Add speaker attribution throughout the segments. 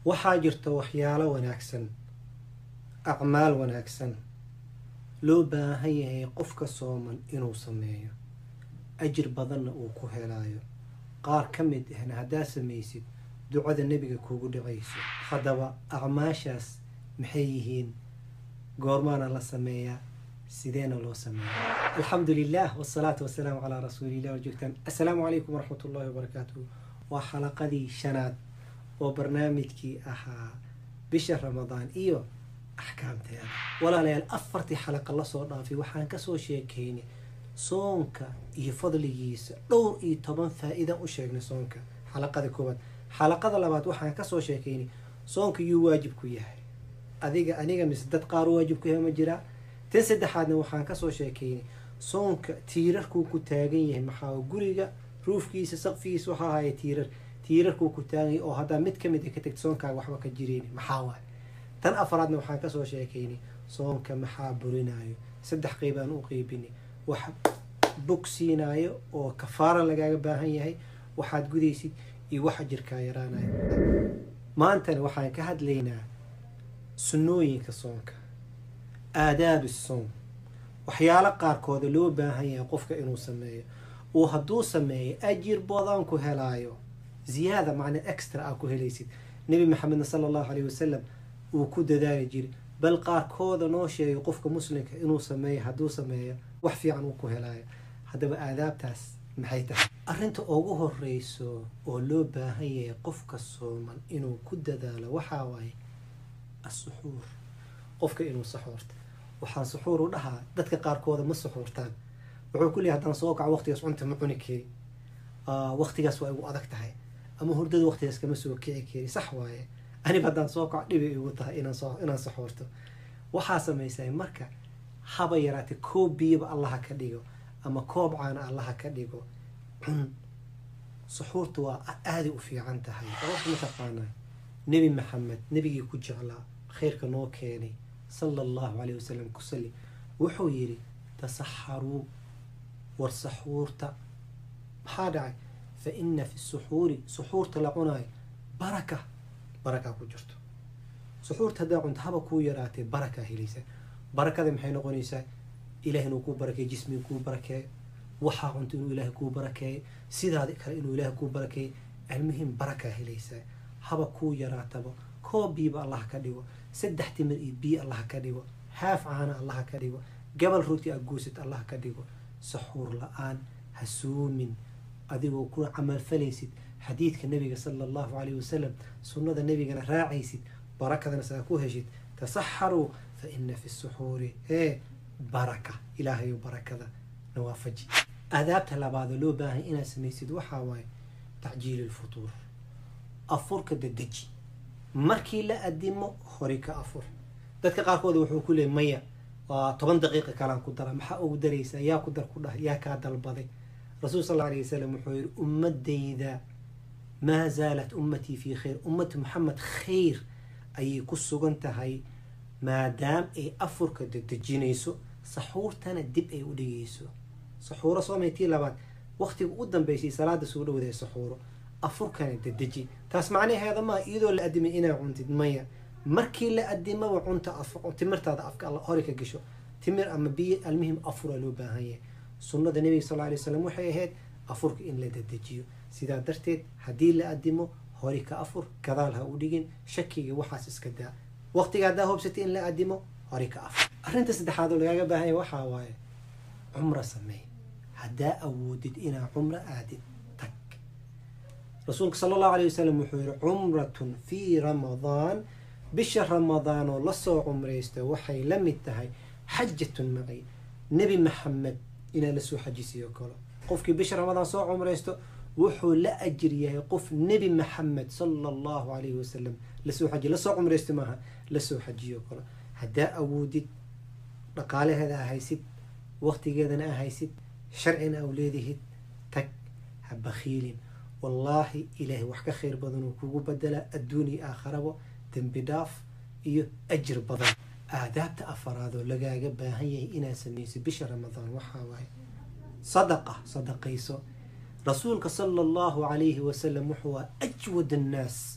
Speaker 1: waxaa jirta waxyaalo wanaagsan acmaal wanaagsan loo baahan yahay qofka sooman inuu sameeyo ajir badanna uu ku helaayo qaar ka mid ahna haddaa samaysid ducada nebiga kuugu dhacayso haddaba acmaashaas maxay yihiin goormaana la sameeyaa sideena loo sameeya alxamdu lilah wsalaatu wasalaamu calaa rasuulilah warjoogtaan assalaamu calaykum waraxmat ullahi wabarakaatuh waa xalaqadii shanaad oo barnaamijkii ahaa bisha ramadaan iyo axkaamteeda walaalayaal afartii xalaqa lasoo dhaafay waxaan kasoo sheekaynay soonka iyo fadligiisa dhowr iyo toban faa-iidaan u sheegnay soonka xalaqada koowaad xalaqada labaad waxaan kasoo sheekaynay soonka yuu waajib ku yahay adiga aniga mise dad qaar waajib ku yahay ma jiraa tan saddexaadna waxaan kasoo sheekaynay soonka tiirarkuu ku taagan yahay maxaa guriga ruufkiisa saqfigiisa waxaa ahaya tiirar tiirarkuu ku taagan yahay oo haddaa mid kamid a ka tagta soonkaaga waxba ka jireyni maxaa waay tan afaraadna waxaan kasoo sheekaynay soonka maxaa burinayo saddex qeybaan u qeybinay wax bogsiinayo oo kafaara lagaaga baahan yahay waxaad gudaysid iyo waxa jirkaa yaraanayo maantana waxaan ka hadlaynaa sunnooyinka soonka aadaabi soom waxyaalo qaarkooda loo baahan yahay qofka inuu sameeyo uu hadduu sameeyo ajir badan ku helaayo ziyaada macna extra aa ku helaysid nebi maxamedna sala allahu caleyhi wasalam uu ku dadaali jiray bal qaarkooda noo sheegay qofka muslimka inuu sameeyo hadduu sameeyo wax fiican uu ku helaayo haddaba aadaabtaas maxay tahay arrinta ugu horeyso oo loo baahan yahay qofka sooman inuu ku dadaalo waxaa waaye asuxuur qofka inuu saxuurta waxaan suxuur u dhahaa dadka qaarkooda ma suxuurtaan wuxuu ku leeyahy haddaan soo kaco waqtigaas cunta ma cuni kari waqtigaas waa igu adag tahay ama hurdada waqtigaas kama soo kici kari sax waaye aniga haddaan soo kaco dhibay igu tahay inaan saxuurto waxaa samaysaa marka haba yaraatee koob biyaba allaha ka dhigo ama koob caana allaha ka dhigo cun suxuurta waa aaday u fiican tahay ma taqaanaa nebi maxamed nebigii ku jeclaa khayrka noo keenay sala allahu caleyh wasalam ku sali wuxuu yidhi tasaxaruu war saxuurta maxaa dhacay fa ina fi suxuuri suxuurta la cunaayo baraka barakaa ku jirto suxuurta haddaa cunto haba kuu yaraatee barakaa helaysaa barakada maxay noqonaysaa ilaah inuu kuu barakeeyo jismiga kuu barakeeyo waxaa cunto inuu ilaahay kuu barakeeyo sidaadi kale inuu ilaahay kuu barakeeyo almuhim barakaa helaysaa haba kuu yaraataba koob biiba allah ka dhigo saddex timir iyo biyo allah ka dhigo haaf caana allah ka dhigo gabal roti a guusid allah ka dhigo saxuur la-aan ha suumin adigoo ku camalfalaysid xadiidka nabiga sala allahu caleyhi wasalam sunnada nabigana raacaysid barakadana saa ku heshid tasaxaruu fa ina fi suxuuri ee baraka ilaahayo barakada nawaafaji aadaabta labaadoo loo baahay inaad samaysid waxaa waaye tacjiili lfutuur afurka dadeji markii la adimo hori ka afur dadka qaarkooda wuxuu ku leeyay maya waa toban daqiiqa kalaan ku dara maxaa ugu daraysaa yaa ku dar ku dhah yaa kaa dalbaday rasuul sal alla alay wasalam wuxuu yihi ummadayda maa zaalat ummatii fii khayr ummati maxamed khayr ayay ku sugan tahay maadaam ay afurka dadejinayso saxuurtana dib ay u dhigayso saxuuro soomay tii labaad waqtiga u dambeysay salaada soo dhowday saxuuro afurkana dadeji taas macnaheeda maa iyadoo la adimay inaa cuntid maya markii la adimaba cunta timirtaada afka alla hori ka gasho timir ama biyo almuhim afura loo baahan yahay sunnada nebiga sal alay wasalam waxay ahayd afurka in la dadejiyo sidaa darteed haddii la adimo hori ka afur gadaal ha u dhigin shakiga waxaas iska daa waqtiga haddaa hoobsatay in la adimo hori ka afur arrinta saddexaad oo lagaaga baahan yahay waxaa waaye cumra sameey haddaa awoodid inaa cumro aadid tag rasuulka sala allahu alay wasalam wuxuu yihi cumratun fii ramadaan bisha ramadaan oo lasoo cumraysta waxay la mid tahay xajatun macay nebi maxamed inaa lasoo xajisiyo kalo qofkii bisha ramadaan soo cumraysto wuxuu la ajir yahay qof nebi maxamed sala allahu calayhi wasalam lasoo xajiy lasoo cumraysto maaha lasoo xajiyo kalo haddaa awoodid dhaqaalaheeda a haysid waqtigeedana a haysid sharcina aw leedihid tag ha bakhiilin wallaahi ilaahay wax ka khayr badanuu kugu badelaa adduun iyo aakharabo dembi dhaaf iyo ajir badan aadaabta afaraadoo lagaaga baahan yahay inaad samayso bisha ramadaan waxaa waaye sadaqa sadaqayso rasuulka sala allahu calayhi wasalam wuxuu waa ajwad annaas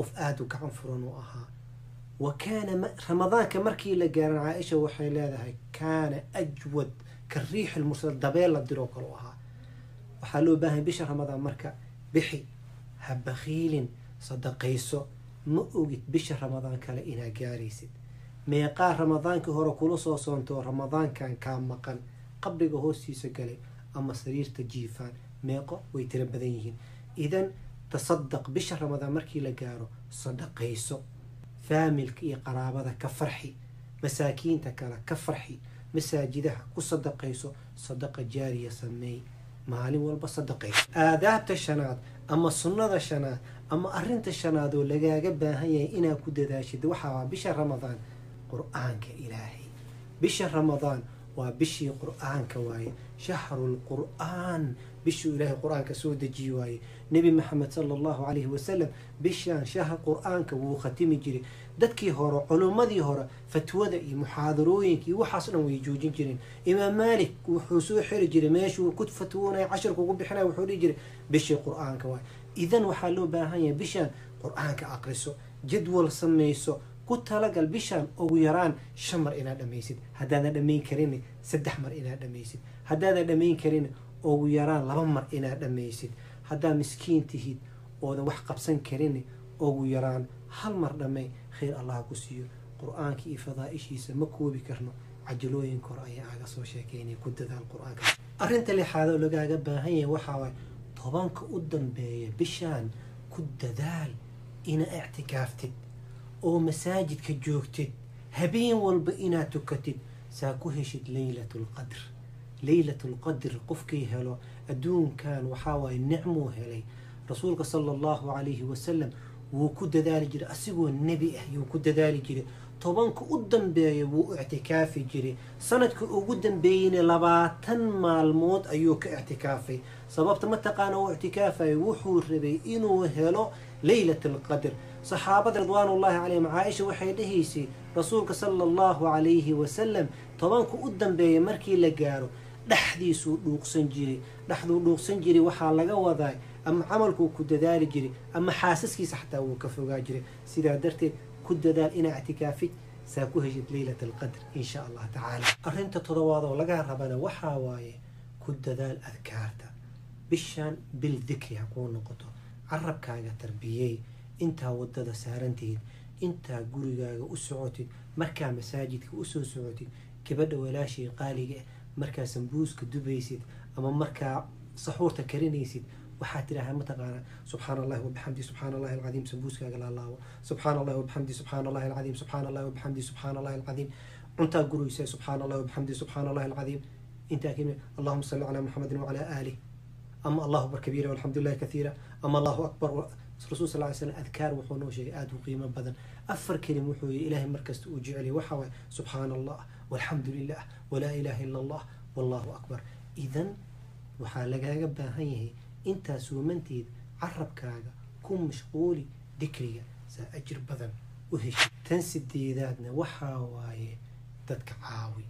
Speaker 1: qof aada u gacan furan u ahaa wa kaana ramadaanka markii la gaaran caaisha waxay leedahay kaana ajwad ka riixi lmursal dabeel la diroo kale u ahaa waxaa loo baahanya bisha ramadaan marka bixi ha bakhiilin sadaqayso ma ogid bisha ramadaan kale inaa gaaraysid meeqaa ramadaankii hore kula soo soontoo ramadaankan kaa maqan qabriga hoostiisa galay ama sariirta jiifaan meeqo way tiro badan yihiin idan tasadaq bisha ramadaan markii la gaaro sadaqayso faamilka iyo qaraabada ka farxi masaakiinta kale ka farxi masaajidaha ku sadaqayso sadaqa jaariya sameey maalin walba sadaqayso aadaabta shanaad ama sunnada shanaad ama arinta shanaad oo lagaaga baahan yahay inaad ku dadaashid waxaa bisha ramadaan qur-aanka ilaahay bisha ramadaan waa bishii qur-aanka waaye shahrul qur-aan bishuu ilaahay qur-aanka soo dejiye waaye nebi maxamed sala allahu calayhi wasalam bishaan shahr qur-aanka wuu khatimi jiray dadkii hore culummadii hore fatwada iyo muxaadarooyinka iyo waxaas dhan way joojin jireen imaam maalik wuxuu soo xiri jiray meeshuu ku fatwoonaya cashirka ugu bixinaya wuxuu dhihi jiray bishii qur-aanka waaye idan waxaa loo baahan yahay bishaan qur-aanka aqriso jadwal samayso ku talagal bishaan ugu yaraan shan mar inaad dhamaysid haddaadan dhamayn karin saddex mar inaad dhamaysid haddaadan dhamayn karin ugu yaraan laba mar inaad dhamaysid haddaad miskiin tihid oodan wax qabsan karin ugu yaraan hal mar dhamay khayr allah ku siiyo qur-aanka iyo fadaa-ishiisa ma koobi karno cajalooyinka hore ayaa aaga soo sheekeynay ku dadaal qur-aanka arrinta lixaad oo lagaaga baahan yahay waxaa waay tobanka u dambeeya bishaan ku dadaal ina ictikaaftid oo masaajidka joogtid habeen walba inaad tukatid saa ku heshid leylat lqadr leylat lqadr qofkii helo adduunkan waxaa waaye nicmuu helay rasuulka sala allahu calayhi wasalam wuu ku dadaali jiray asigoo nebi ah yuu ku dadaali jiray tobanka u dambeeya wuu ictikaafi jiray sanadka ugu dambeeyeyna labaatan maalmood ayuu ka ictikaafay sababta mataqaana uu ictikaafayo wuxuu rabay inuu helo leylat alqadr saxaabada ridwaanullaahi calayhim caaisha waxay dhahaysay rasuulka sala allahu calayhi wasalam tobanka u dambeeya markii la gaaro dhexdiisuu dhuuqsan jiray dhexduu dhuuqsan jiray waxaa laga wadaa ama camalkuu ku dadaali jiray ama xaasaskiisa xataa wuu ka fogaa jiray sidaa darteed ku dadaal inaa ictikaafid saa ku heshid leylat alqadr insha allah tacaala arrinta todobaad oo lagaa rabana waxaa waaye ku dadaal adkaarta bishaan bil dikri ha kuu noqoto carabkaaga tarbiyey intaa wadada saarantihid intaa gurigaaga u socotid markaa masaajidka usoo socotid gabadha walaashii qaaliga ah markaa sambuuska dubaysid ama markaa saxuurta karinaysid waxaad tidhaahaa mataqaanaa subxaana allahi wabixamdi subxaana allahi alcadiim sambuuskaaga laalaabo subxaana allahi wabixamdi subxaana allahi alcadiim subxaana allahi wabixamdi subxaana allahi alcadiim cuntaa guraysa subxaana allahi wabixamdi subxaana allahi alcadiim intaa kemi allahuma salli calaa muxamedin wacalaa aalih ama allahu akbar kabiira walxamdu lillahi kathiira ama allahu akbar rasul sal ly slam adkaar wuxuu noo sheegay aada u qiimo badan afar kelim wuxuu yihi ilaahay markasta uu jeceliy waxaa waaye subxaana allah walxamdu lilah walaa ilaha ila allah wallahu akbar idan waxaa lagaaga baahan yahay intaa suumanteed carabkaaga ku mashquuli dikriga saa ajir badan u heshid tan sideedaadna waxaa waaye dadka caawi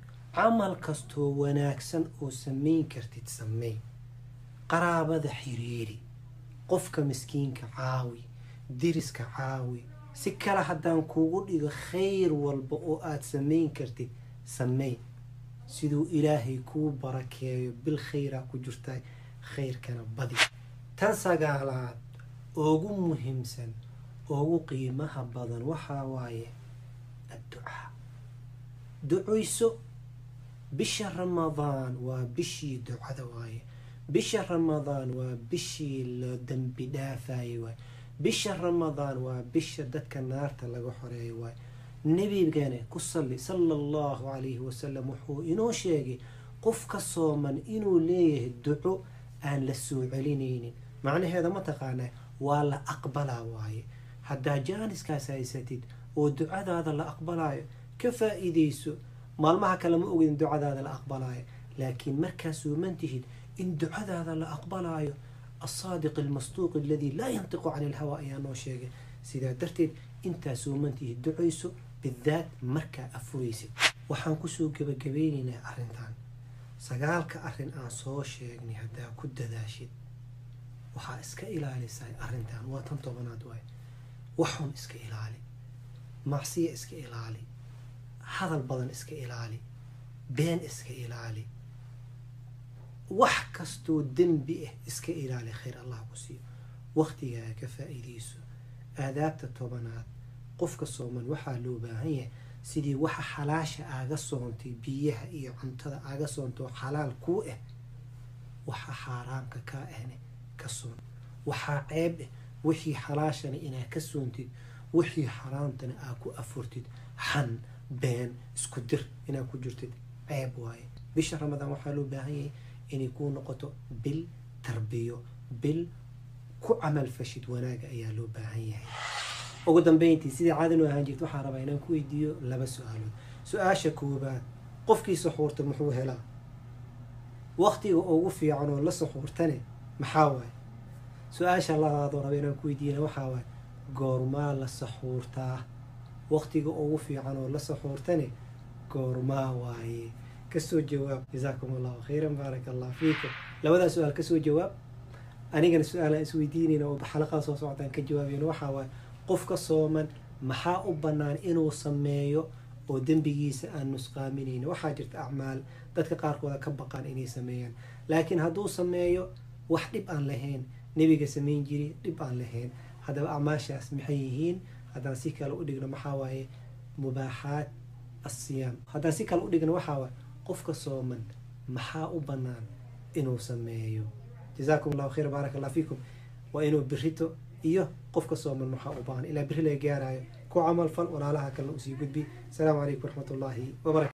Speaker 1: camal kastoo wanaagsan oo samayn kartid sameyn qaraabada xiriiri qofka miskiinka caawi diriska caawi si kale haddaan kuugu dhigo khayr walba oo aada samayn kartid sameyn siduu ilaahay kuu barakeeyo bil khayraa ku jirtaa khayrkana badi tan sagaalaad ugu muhiimsan ugu qiimaha badan waxaa waaye adducaa ducayso bisha ramadaan waa bishii ducada waaye bisha ramadaan waa bishii la dambi dhaafayay waay bisha ramadaan waa bisha dadka naarta laga xoreeyo waay nebigana ku salli sala allahu calayhi wasalam wuxuu inoo sheegay qof ka sooman inuu leeyahay duco aan la soo celinaynin macnaheeda ma taqaanaa waa la aqbalaa waaye haddaa jaaniskaas haysatid oo ducadaada la aqbalaayo ka faa-iideyso maalmaha kale ma ogin ducadaada la aqbalaayo laakiin markaa sooman tihid in ducadaada la aqbalaayo alsaadiq almasduuq aladii laa yantiqu cani ilhawa ayaa noo sheegay sidaa darteed intaa soomantihi ducayso bidaat markaa afuraysid waxaan kusoo gebagabeynaynaa arrintan sagaalka arrin aan soo sheegnay haddaa ku dadaashid waxaa iska ilaalisaa arrintan waa tan tobanaad waay waxun iska ilaali macsiya iska ilaali hadal badan iska ilaali been iska ilaali wax kastoo dembi ah iska ilaali khayr allah ku siiyo waqtigaaga ka faa-iideyso aadaabta tobanaad qofka sooman waxaa loo baahan yahay sidii waxa xalaasha aaga soontay biyaha iyo cuntada aaga soontay oo xalaal kuu ah waxa xaaraamka kaa ahne ka soon waxaa ceeb ah wixii xalaashana inaad ka soontid wixii xaraamtana aad ku afurtid xan been isku dir inaad ku jirtid ceeb waaye bisha ramadaan waxaa loo baahan yahay inay kuu noqoto bil tarbiyo bil ku camal fashid wanaaga ayaa loo baahan yahay ugu dambeyntii sidii caadan u ahaan jirta waxaan rabaa inaan ku weydiiyo laba su-aalood su-aasha koobaad qofkii saxuurta muxuu helaa waqtiga ugu fiican oo la saxuurtane maxaa waaye su-aasha labaadoo raba inaan ku weydiiyana waxaa waaye goormaa la saxuurtaa waqtiga ugu fiican oo la saxuurtane goormaa waaye kasoo jawaab jazaakum allahu khayran baaraka allah fiikum labadaa su-aal kasoo jawaab anigana su-aalaan isweydiinayna oo xalaqada soo socdaan ka jawaabayna waxaa waaye qofka sooman maxaa u bannaan inuu sameeyo oo dembigiisa aan nusqaaminayna waxaa jirta acmaal dadka qaarkooda ka baqaan inay sameeyaan laakiin hadduu sameeyo wax dhib aan lahayn nebiga samayn jiri dhib aan lahayn haddaba acmaashaas maxay yihiin haddaan si kale u dhigno maxaa waaye mubaaxaat asiyaam haddaan si kale u dhigno waxaa waaye qofka sooman maxaa u bannaan inuu sameeyo jazaakum allahu khayr baaraka allah fiikum waa inuu birito iyo qofka sooman maxaa u baahan ilaa biri laga gaarayo ku camal fal walaalaha kalena usii gudbi asalaamu calaykum waraxmat ullaahi wabarakatu